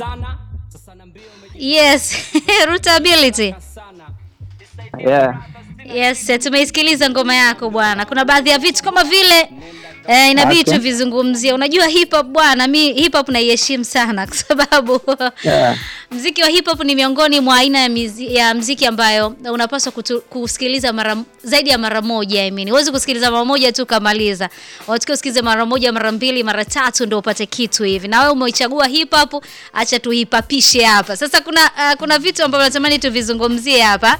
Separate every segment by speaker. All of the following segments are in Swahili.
Speaker 1: Yes, rootability.
Speaker 2: Yeah.
Speaker 1: Yes, tumeisikiliza ngoma yako bwana. Kuna baadhi ya vitu kama vile eh, inabidi
Speaker 2: Okay.
Speaker 1: tuvizungumzie. Unajua hip hop bwana, mi hip hop naiheshimu sana kwa sababu
Speaker 2: Yeah.
Speaker 1: mziki wa hip hop ni miongoni mwa aina ya, mizi, ya mziki ambayo unapaswa kutu, kusikiliza mara zaidi ya mara moja. I mean, huwezi kusikiliza mara moja tu kamaliza. Unatakiwa usikilize mara moja, mara mbili, mara tatu ndio upate kitu hivi. Na wewe umeichagua hip hop, acha tuhipapishe hapa. Sasa kuna uh, kuna vitu ambavyo natamani tuvizungumzie hapa.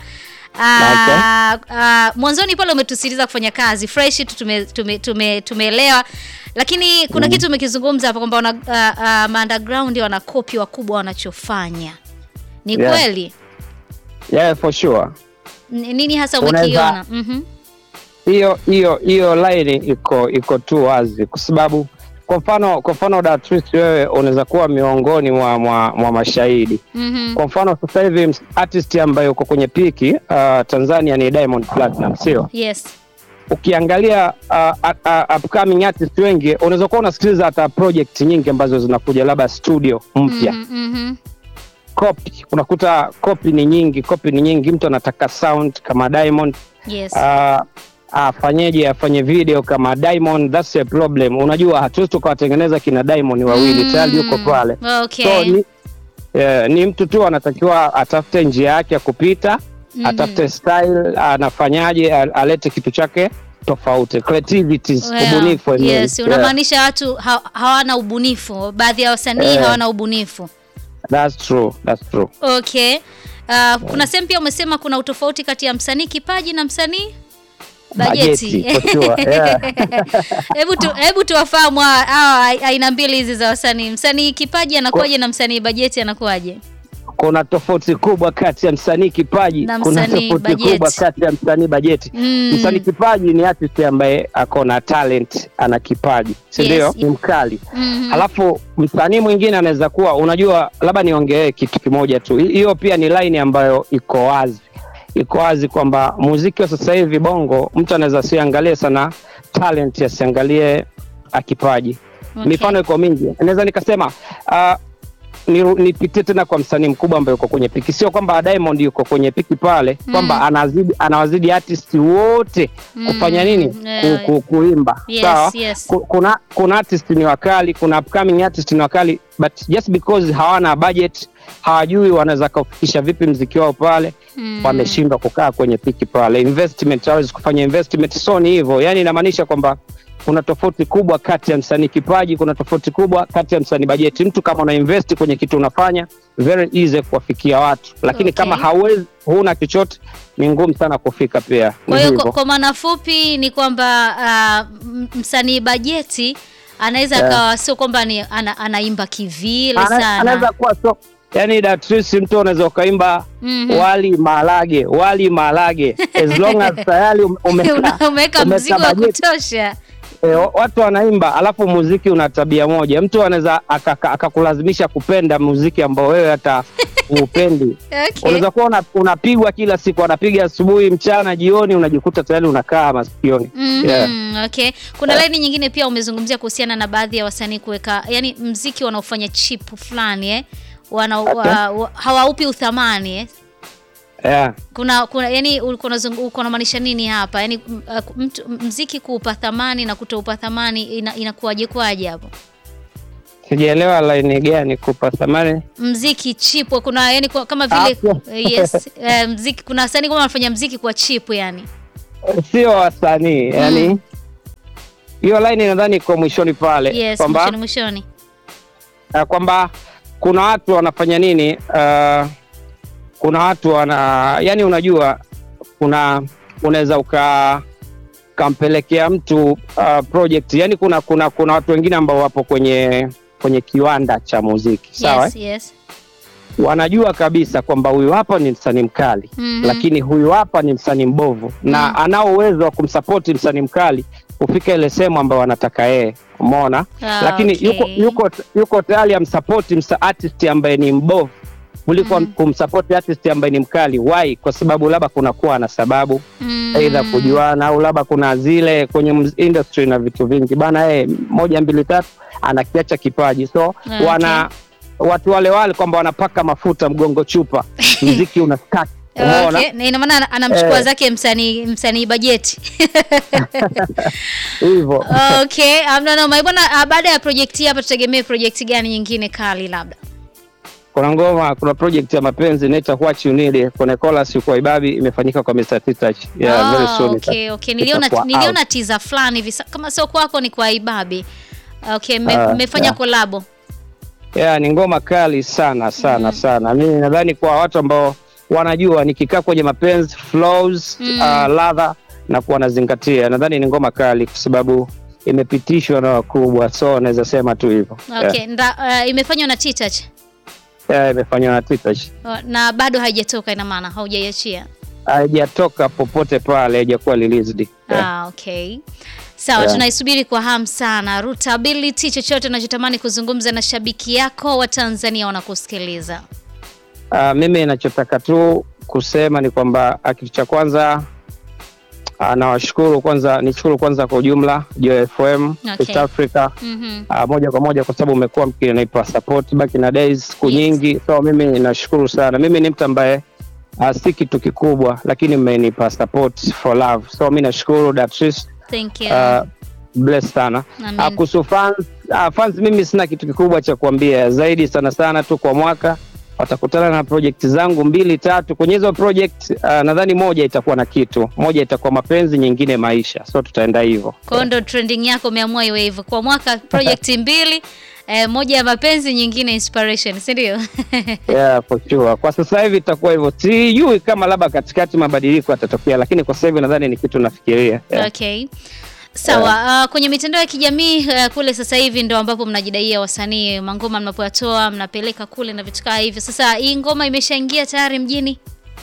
Speaker 1: Ah, ah, mwanzoni pale umetusiliza kufanya kazi fresh tu tume, tume, tume, tumeelewa lakini kuna kitu umekizungumza hapa kwamba wana uh, uh, underground wana kopi wakubwa wanachofanya ni
Speaker 2: Yeah.
Speaker 1: kweli
Speaker 2: Yeah, for sure.
Speaker 1: N- nini hasa
Speaker 2: Unaweza-
Speaker 1: umekiona Mhm.
Speaker 2: Hiyo hiyo hiyo line iko iko tu wazi kwa sababu kwa mfano kwa mfano Datrice wewe unaweza kuwa miongoni mwa, mwa, mwa mashahidi.
Speaker 1: Mhm.
Speaker 2: Kwa mfano sasa hivi ms- artist ambaye uko kwenye piki uh, Tanzania ni Diamond Platinum, sio?
Speaker 1: yes
Speaker 2: Ukiangalia uh, uh, uh, upcoming artist wengi unaweza kuwa unasikiliza hata project nyingi ambazo zinakuja labda studio mpya
Speaker 1: Mhm, mhm.
Speaker 2: copy unakuta copy ni nyingi copy ni nyingi mtu anataka sound kama Diamond
Speaker 1: yes
Speaker 2: uh, afanyeje afanye video kama Diamond that's a problem unajua hatuwezi tukawatengeneza kina Diamond wawili
Speaker 1: Mm.
Speaker 2: tayari yuko pale
Speaker 1: okay
Speaker 2: so ni, eh, ni mtu tu anatakiwa atafute njia yake ya kupita
Speaker 1: Mhm.
Speaker 2: atafute style anafanyaje a- alete kitu chake tofauti creativity
Speaker 1: Yeah.
Speaker 2: ubunifu I mean.
Speaker 1: yes
Speaker 2: Yeah,
Speaker 1: unamaanisha watu ha, hawana ubunifu baadhi ya wasanii
Speaker 2: Eh.
Speaker 1: hawana ubunifu
Speaker 2: that's true that's true
Speaker 1: okay uh, kuna sehemu pia umesema kuna utofauti kati ya msanii kipaji na msanii bajeti
Speaker 2: Bajeti, for sure, yeah.
Speaker 1: hebu tu, hebu tuwafahamu hawa- hawa aina mbili hizi za wasanii msanii kipaji anakuwaje na msanii bajeti anakuwaje
Speaker 2: kuna tofauti kubwa kati ya msanii kipaji
Speaker 1: Na
Speaker 2: kuna
Speaker 1: msanii
Speaker 2: tofauti
Speaker 1: bajeti.
Speaker 2: kubwa kati ya msanii bajeti
Speaker 1: Mm.
Speaker 2: msanii kipaji ni artist ambaye ako na talent ana kipaji si
Speaker 1: Yes,
Speaker 2: ndio
Speaker 1: yes.
Speaker 2: ni mkali
Speaker 1: Mhm.
Speaker 2: alafu msanii mwingine anaweza kuwa unajua labda niongee kitu kimoja tu Hi- hiyo pia ni line ambayo iko wazi iko wazi kwamba muziki wa sasa hivi bongo mtu anaweza asiangalie sana talent asiangalie ah, kipaji
Speaker 1: Okay.
Speaker 2: mifano iko mingi naweza nikasema uh, nipitie tena kwa msanii mkubwa ambaye yuko kwenye piki sio kwamba diamond yuko kwenye piki pale
Speaker 1: Mm.
Speaker 2: kwamba anazidi anawazidi artist wote kufanya nini
Speaker 1: Yeah.
Speaker 2: ku, ku, kuimba
Speaker 1: Yes,
Speaker 2: sawa
Speaker 1: yes.
Speaker 2: Ku- kuna kuna artist ni wakali kuna upcoming artist ni wakali but just because hawana budget hawajui wanaweza kufikisha vipi mziki wao pale
Speaker 1: Mm.
Speaker 2: wameshindwa kukaa kwenye piki pale investment hawezi kufanya investment so ni hivyo yani inamaanisha kwamba kuna tofauti kubwa kati ya msanii kipaji kuna tofauti kubwa kati ya msanii bajeti mtu kama una invest kwenye kitu unafanya very easy kuwafikia watu lakini
Speaker 1: Okay.
Speaker 2: kama hauwezi huna chochote ni ngumu sana kufika pia
Speaker 1: Kwa
Speaker 2: Ni
Speaker 1: hiyo
Speaker 2: hivyo.
Speaker 1: kwa, kwa maana fupi ni kwamba uh, m- msanii bajeti anaweza
Speaker 2: Yeah.
Speaker 1: akawa sio kwamba ni ana, anaimba kivile
Speaker 2: Ana-
Speaker 1: sana.
Speaker 2: anaweza kuwa so yani Datrice mtu unaweza ukaimba
Speaker 1: Mhm.
Speaker 2: wali malage wali malage as long as tayari ume- umeka-
Speaker 1: Una- umeweka mzigo wa
Speaker 2: bajeti.
Speaker 1: kutosha.
Speaker 2: E, watu wanaimba alafu muziki una tabia moja mtu anaweza akaka- akakulazimisha kupenda muziki ambao wewe hata uupendi
Speaker 1: Okay.
Speaker 2: unaweza kuwa una- unapigwa kila siku anapiga asubuhi mchana jioni unajikuta tayari unakaa masikioni
Speaker 1: Mhm,
Speaker 2: Yeah.
Speaker 1: okay. Kuna laini nyingine pia umezungumzia kuhusiana na baadhi ya wasanii kuweka yani mziki wanaofanya chip fulani eh? wana, wa, wa, hawaupi uthamani eh?
Speaker 2: yeah.
Speaker 1: kuna kuna yani ulikuwa unazungu- ulikuwa unamaanisha nini hapa yani m- uh, mtu mziki kuupa thamani na kutoupa thamani ina, inakuwaje kwaje hapo
Speaker 2: sijaelewa laini gani kupa thamani
Speaker 1: mziki chip kuna yani kwa- kama vile
Speaker 2: Hapo.
Speaker 1: yes eh, mziki kuna wasanii kama wanafanya mziki kwa chip yani
Speaker 2: sio wasanii yani hiyo laini nadhani iko mwishoni pale
Speaker 1: yes
Speaker 2: kwamba
Speaker 1: mwishoni mwishoni
Speaker 2: uh, kwamba kuna watu wanafanya nini uh, kuna watu wana yani unajua kuna unaweza uka ukampelekea mtu uh, project yani kuna kuna kuna watu wengine ambao wapo kwenye kwenye kiwanda cha muziki sawa
Speaker 1: yes yes
Speaker 2: wanajua kabisa kwamba huyu hapa ni msanii mkali
Speaker 1: Mhm.
Speaker 2: lakini huyu hapa ni msanii mbovu na
Speaker 1: Mm.
Speaker 2: anao uwezo wa kumsapoti msanii mkali kufika ile sehemu ambayo anataka yeye umeona
Speaker 1: Ah,
Speaker 2: lakini
Speaker 1: okay.
Speaker 2: yuko yuko yuko tayari amsapoti msa artist ambaye ni mbovu kuliko
Speaker 1: Mm.
Speaker 2: kumsapoti artist ambaye ni mkali why kwa sababu labda kunakuwa na sababu
Speaker 1: Mm.
Speaker 2: aidha kujuana au labda kuna zile kwenye muz- industry na vitu vingi bana yeye moja mbili tatu anakiacha kipaji so
Speaker 1: Okay.
Speaker 2: wana watu wale wale kwamba wanapaka mafuta mgongo chupa, mziki una stack. Umeona?
Speaker 1: Okay, na ina maana ana- anamchukua
Speaker 2: Eh.
Speaker 1: zake msanii msanii bajeti.
Speaker 2: Hivyo.
Speaker 1: Okay, amna noma. Bwana, ah, baada ya project hii hapa tutegemee project gani nyingine kali labda?
Speaker 2: Kuna ngoma, kuna project ya mapenzi inaitwa What You Need, kuna chorus kwa Ibabi imefanyika kwa Mr. Titach. Yeah,
Speaker 1: Ah,
Speaker 2: very soon.
Speaker 1: okay, okay. Niliona
Speaker 2: itakuwa
Speaker 1: niliona
Speaker 2: out.
Speaker 1: teaser fulani hivi sa- kama sio kwako ni kwa Ibabi. Okay, mme-
Speaker 2: Ah,
Speaker 1: mmefanya
Speaker 2: yeah.
Speaker 1: kolabo.
Speaker 2: Yeah, ni ngoma kali sana sana sana. Mimi nadhani kwa watu ambao wanajua nikikaa kwenye mapenzi flows,
Speaker 1: Mm.
Speaker 2: uh, ladha na kuwa nazingatia, nadhani ni ngoma kali kwa sababu imepitishwa na wakubwa, so naweza sema tu hivyo.
Speaker 1: Okay, nda, ah, imefanywa na Titach.
Speaker 2: Yeah, yeah, imefanywa na Titach.
Speaker 1: Oh, na bado haijatoka ina maana haujaiachia.
Speaker 2: Haijatoka popote pale, haijakuwa released. Yeah.
Speaker 1: Ah, okay. Sawa,
Speaker 2: Yeah.
Speaker 1: tunaisubiri kwa hamu sana. Rootability, chochote unachotamani kuzungumza na shabiki yako wa Tanzania wanakusikiliza.
Speaker 2: Uh, mimi ninachotaka tu kusema ni kwamba ah, kitu cha kwanza uh, nawashukuru kwanza, nishukuru kwanza kwa ujumla Joy FM
Speaker 1: Okay.
Speaker 2: East Africa
Speaker 1: Mhm.
Speaker 2: uh, moja kwa moja kwa sababu umekuwa mkinipa support back in the days siku
Speaker 1: Yes.
Speaker 2: nyingi, so mimi nashukuru sana. Mimi ni mtu ambaye uh, si kitu kikubwa, lakini mmenipa support for love, so mi nashukuru Datrice,
Speaker 1: Thank you.
Speaker 2: uh, bless sana
Speaker 1: Amen.
Speaker 2: uh, kuhusu fans, uh, fans mimi sina kitu kikubwa cha kuambia zaidi, sana sana tu kwa mwaka watakutana na project zangu mbili tatu. Kwenye hizo project uh, nadhani moja itakuwa na kitu, moja itakuwa mapenzi, nyingine maisha, so tutaenda hivyo.
Speaker 1: Kwa hiyo ndo trending yako umeamua iwe hivyo kwa mwaka project mbili eh, moja ya mapenzi nyingine inspiration si ndio?
Speaker 2: Yeah, for sure. Kwa sasa hivi itakuwa hivyo, sijui kama labda katikati mabadiliko yatatokea, lakini kwa sasa hivi nadhani ni kitu nafikiria. Yeah.
Speaker 1: Okay. Sawa, uh, kwenye mitandao ya kijamii uh, kule sasa hivi ndo ambapo mnajidaia wasanii mangoma mnapoyatoa mnapeleka kule na vitu kama hivyo. Sasa hii ngoma imeshaingia tayari mjini?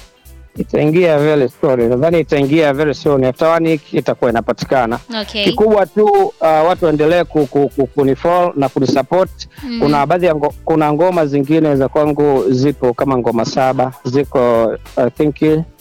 Speaker 2: Itaingia very soon, nadhani itaingia very soon, after one week itakuwa inapatikana.
Speaker 1: Okay.
Speaker 2: Kikubwa tu uh, watu waendelee ku, ku, ku, kunifollow na kunisupport.
Speaker 1: Mhm.
Speaker 2: Kuna baadhi ya ngo, kuna ngoma zingine za kwangu zipo kama ngoma saba ziko I think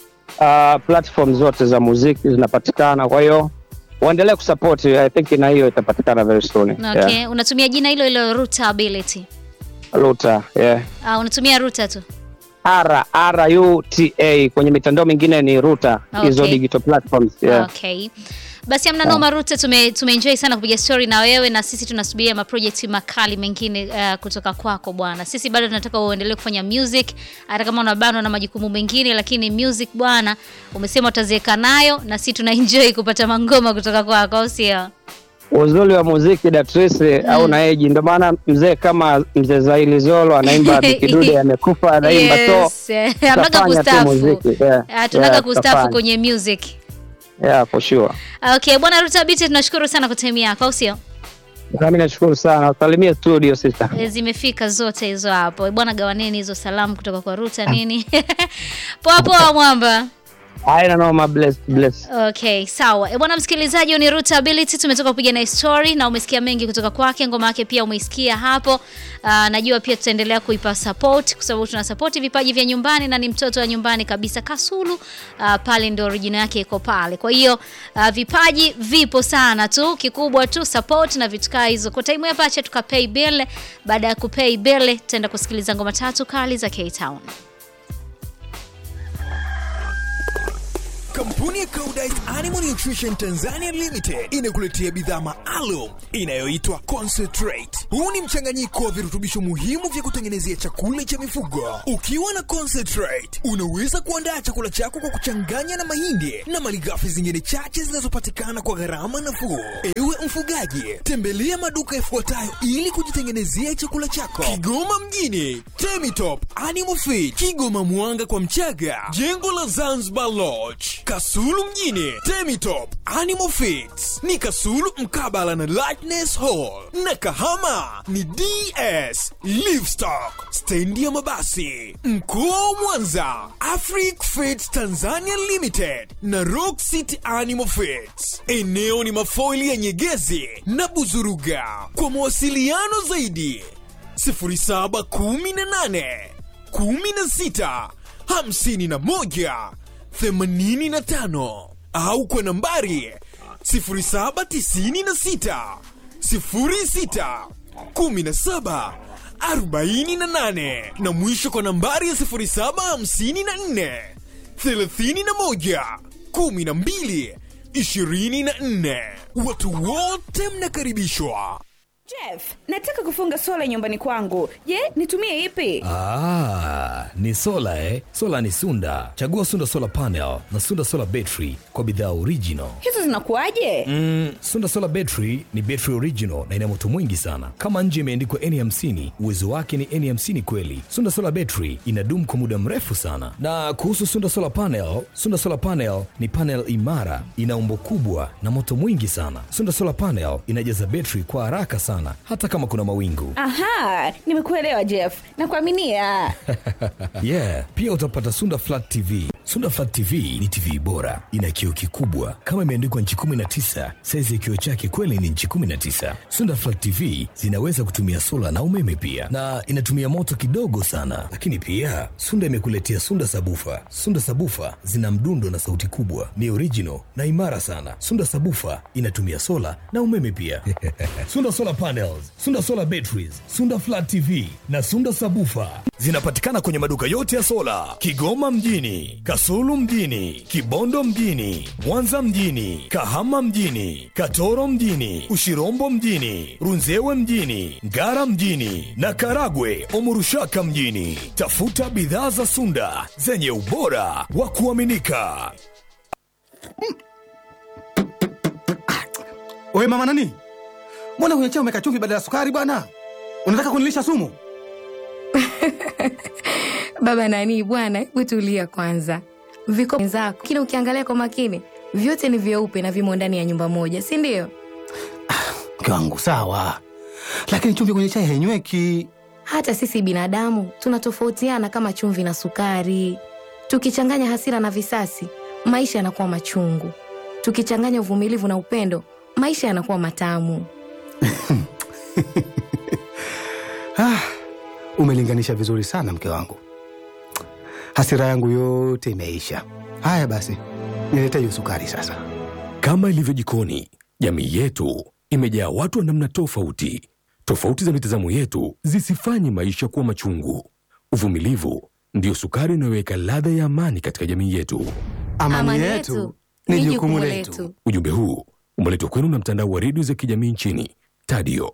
Speaker 2: uh, platform zote za muziki zinapatikana, kwa hiyo waendelee kusupport. I think na hiyo itapatikana very soon.
Speaker 1: Okay.
Speaker 2: Yeah.
Speaker 1: Unatumia jina hilo hilo Rootability.
Speaker 2: Luta, yeah.
Speaker 1: Uh, unatumia Ruta tu.
Speaker 2: R R U T A kwenye mitandao mingine ni Ruta, hizo
Speaker 1: Okay.
Speaker 2: digital platforms. Yeah.
Speaker 1: Okay. Basi amna noma Ruta, tume tumeenjoy sana kupiga story na wewe na sisi tunasubiria maproject makali mengine uh, kutoka kwako bwana. Sisi bado tunataka uendelee kufanya music hata kama unabanwa na majukumu mengine, lakini music bwana, umesema utaziweka nayo na sisi tuna enjoy kupata mangoma kutoka kwako, au sio?
Speaker 2: Uzuri wa muziki Datrice au na eji, ndio maana mzee kama mzee Zaili Zolo anaimba Bikidude amekufa anaimba so
Speaker 1: Yes. eh, Hamnaga
Speaker 2: tutafanya tu
Speaker 1: kustafu.
Speaker 2: muziki, yeah.
Speaker 1: Ah, tunaga
Speaker 2: Yeah,
Speaker 1: kustafu
Speaker 2: tutafanya.
Speaker 1: kwenye music.
Speaker 2: Yeah, for sure.
Speaker 1: Okay, bwana Ruta Biti tunashukuru sana kwa time yako, au sio?
Speaker 2: Nami nashukuru sana, usalimie studio sister.
Speaker 1: E, zimefika zote hizo hapo bwana, gawaneni hizo salamu kutoka kwa Ruta nini. poa poa mwamba.
Speaker 2: Haina noma, bless bless.
Speaker 1: Okay, sawa. E, bwana msikilizaji, huyu ni Rootability. Tumetoka kupiga na story na umesikia mengi kutoka kwake. Ngoma yake pia umeisikia hapo. Aa, najua pia tutaendelea kuipa support kwa sababu tuna support vipaji vya nyumbani na ni mtoto wa nyumbani kabisa Kasulu. Aa, pale ndio original yake iko pale. Kwa hiyo aa, vipaji vipo sana tu, kikubwa tu support na vitu kaa hizo. Kwa time hapa acha tukapay bill. Baada ya kupay bill, tutaenda kusikiliza ngoma tatu kali za K-Town.
Speaker 3: Kampuni ya Koudijt Animal Nutrition Tanzania Limited inakuletea bidhaa maalum inayoitwa Concentrate. Huu ni mchanganyiko wa virutubisho muhimu vya kutengenezea chakula cha mifugo. Ukiwa na Concentrate, unaweza kuandaa chakula chako kwa kuchanganya na mahindi na malighafi zingine chache zinazopatikana kwa gharama nafuu. Ewe mfugaji, tembelea maduka yafuatayo ili kujitengenezea chakula chako. Kigoma mjini, Temitop Animal Feed, Kigoma Mwanga kwa Mchaga, jengo la Zanzibar Lodge, Kasulu mjini, Temitop Animal Feeds ni Kasulu mkabala na Lightness Hall, na Kahama ni DS Livestock, stendi ya mabasi. Mkoa wa Mwanza, Afric Feeds Tanzania Limited na Rock City Animal Feeds. Eneo ni mafoili ya Nyegezi na Buzuruga. Kwa mawasiliano zaidi 0718 16 51 85 au kwa nambari 0796 06 17 48 na mwisho kwa nambari ya 0754 31 12 24. Watu wote mnakaribishwa.
Speaker 4: Jeff, nataka kufunga sola nyumbani kwangu. Je, nitumie ipi?
Speaker 5: Ah, ni sola eh? Sola ni Sunda. Chagua Sunda Solar Panel na Sunda Solar Battery kwa bidhaa original.
Speaker 4: Hizo zinakuwaje?
Speaker 5: Mm, Sunda Solar Battery ni battery original na ina moto mwingi sana. Kama nje imeandikwa N50, uwezo wake ni N50 kweli. Sunda Solar Battery inadumu kwa muda mrefu sana. Na kuhusu Sunda Solar Panel, Sunda Solar Panel ni panel imara, ina umbo kubwa na moto mwingi sana. Sunda Solar Panel inajaza battery kwa haraka sana hata kama kuna mawingu.
Speaker 4: Aha, nimekuelewa Jeff. Nakuaminia.
Speaker 5: yeah pia utapata sunda flat tv sunda flat tv ni tv bora ina kioo kikubwa kama imeandikwa nchi 19 saizi ya kioo chake kweli ni nchi 19 sunda flat tv zinaweza kutumia sola na umeme pia na inatumia moto kidogo sana lakini pia sunda imekuletea sunda sabufa sunda sabufa zina mdundo na sauti kubwa ni original na imara sana sunda sabufa inatumia sola na umeme pia sunda solar panels sunda solar batteries sunda flat tv na sunda sabufa zinapatikana kwenye maduka yote ya sola kigoma mjini kasulu mjini kibondo mjini mwanza mjini kahama mjini katoro mjini ushirombo mjini runzewe mjini ngara mjini na karagwe omurushaka mjini tafuta bidhaa za sunda zenye ubora wa kuaminika
Speaker 6: Oe mama nani, mbona kwenye chai umeka chumvi badala ya sukari bwana? Unataka kunilisha sumu?
Speaker 7: Baba nani bwana, hebu tulia kwanza. Viko wenzako, lakini ukiangalia kwa makini vyote ni vyeupe na vimo ndani ya nyumba moja, si ndio?
Speaker 6: Mke wangu sawa, lakini chumvi kwenye chai hainyweki.
Speaker 7: Hata sisi binadamu tunatofautiana kama chumvi na sukari. Tukichanganya hasira na visasi, maisha yanakuwa machungu. Tukichanganya uvumilivu na upendo, maisha yanakuwa matamu.
Speaker 6: Ah, umelinganisha vizuri sana mke wangu, hasira yangu yote imeisha. Haya basi, nilete hiyo sukari sasa.
Speaker 8: Kama ilivyo jikoni, jamii yetu imejaa watu wa namna tofauti. Tofauti za mitazamo yetu zisifanye maisha kuwa machungu. Uvumilivu ndiyo sukari inayoweka ladha ya amani katika jamii yetu.
Speaker 6: Amani, yetu ni jukumu letu.
Speaker 8: Ujumbe huu umeletwa kwenu na mtandao wa redio za kijamii nchini Tadio.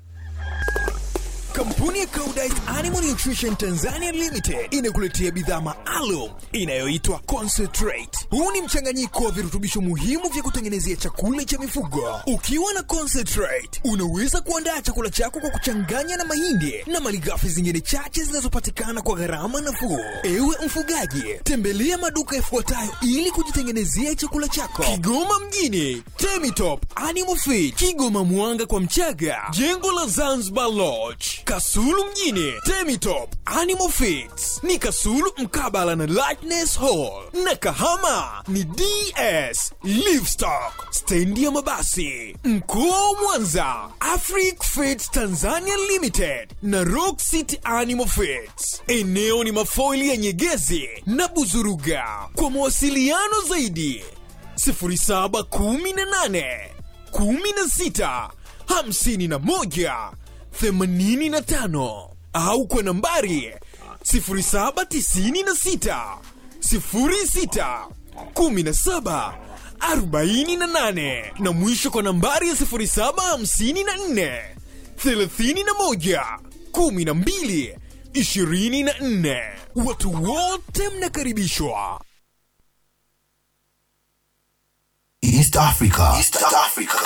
Speaker 3: Kampuni ya Koudijt Animal Nutrition Tanzania Limited inakuletea bidhaa maalum inayoitwa Concentrate. Huu ni mchanganyiko wa virutubisho muhimu vya kutengenezea chakula cha mifugo. Ukiwa na Concentrate, unaweza kuandaa chakula chako kwa kuchanganya na mahindi na malighafi zingine chache zinazopatikana kwa gharama nafuu. Ewe mfugaji, tembelea maduka yafuatayo ili kujitengenezea chakula chako. Kigoma mjini, Temitop Animal Feed, Kigoma Mwanga kwa Mchaga, jengo la Zanzibar Lodge, Kasulu mjini, Temitop Animal Feeds ni Kasulu mkabala na Lightness Hall, na Kahama ni DS Livestock, stendi ya mabasi. Mkoa wa Mwanza, Afric Feeds Tanzania Limited na Rock City Animal Feeds. Eneo ni mafoili ya Nyegezi na Buzuruga. Kwa mawasiliano zaidi 0718 16 51 85 au kwa nambari 0796 06 17 48 na mwisho kwa nambari ya 0754 31 12 24. Watu wote mnakaribishwa.
Speaker 9: East Africa. East Africa.